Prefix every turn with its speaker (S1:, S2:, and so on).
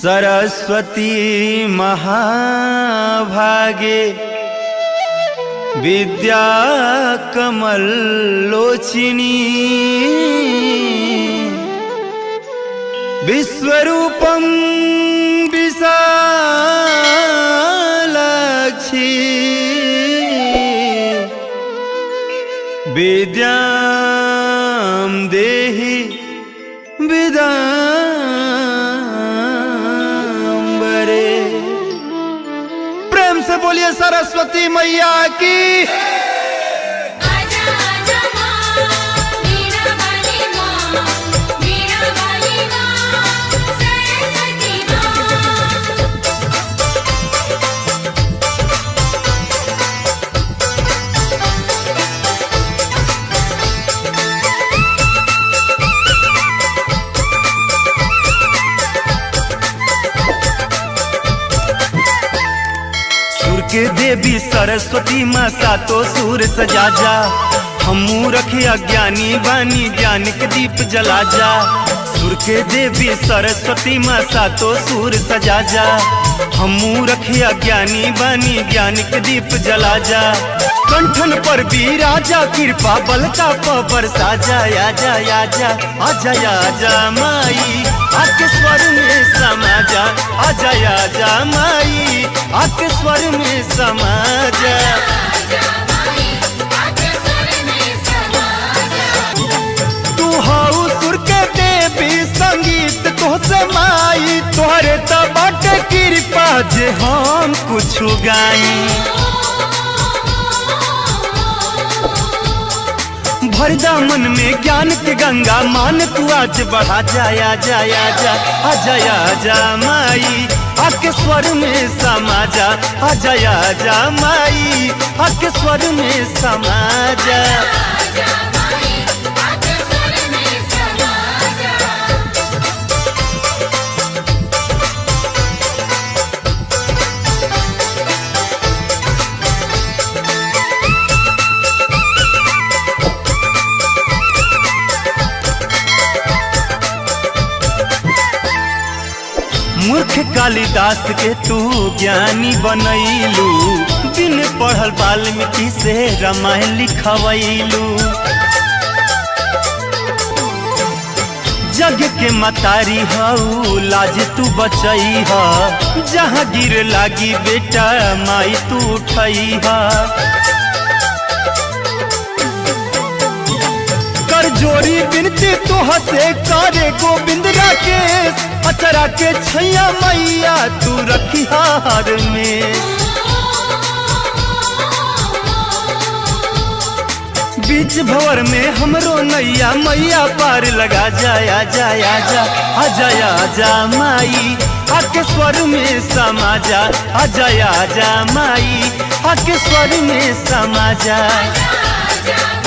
S1: सरस्वती महाभागे विद्या कमल लोचिनी विश्वरूपं विशालाक्षी विद्यां देहि विदाम्बरे प्रेम से बोलिए सरस्वती मैया की
S2: आजा आजा माँ मीरा वाली माँ मीरा वाली माँ सरस्वती माँ
S1: सुर के देवी सरस्वती माँ सातो सुर सजा जा हमू रखे अज्ञानी बानी ज्ञान के दीप जला जा सुर के देवी सरस्वती माँ सातो सुर सजा जा हमू रखे अज्ञानी बानी ज्ञान के दीप जला जा कंठन पर भी राजा कृपा बलता पर साजा आजा आजा आजा आजा माई आके स्वर में समा जा आजा आजा माई आके स्वर में समा जा
S2: आजा माई आके सुर में समा जा
S1: तू हाउ सुर के देवी संगीत तो समाई तोहरे तो बाटे कृपा जे हम कुछ गाई भरदा मन में ज्ञान के गंगा मान तू आज बढ़ा जाया जाया जा आ जाया जा माई आके स्वर में समा जा आ जाया जा माई आके स्वर में समा जा
S2: आजा माई आके सुर में समा जा
S1: मूर्ख कालिदास के तू ज्ञानी बनैलू बिन पढ़ल वाल्मीकि से रामायण लिखवैलू जग के मतारी हऊ लाज तू बचई ह जहाँ गिर लागी बेटा माई तू उठई ह कर जोरी बिनती तोह से करे गोविंद राकेश अचरा के छैया मैया तू रखी हार में बीच भवर में हमरो नैया मैया पार लगा जाया जाया जा आ जाया जा माई आके स्वर में समा जा आ जाया जा माई आके स्वर में समा जा
S2: आजा आजा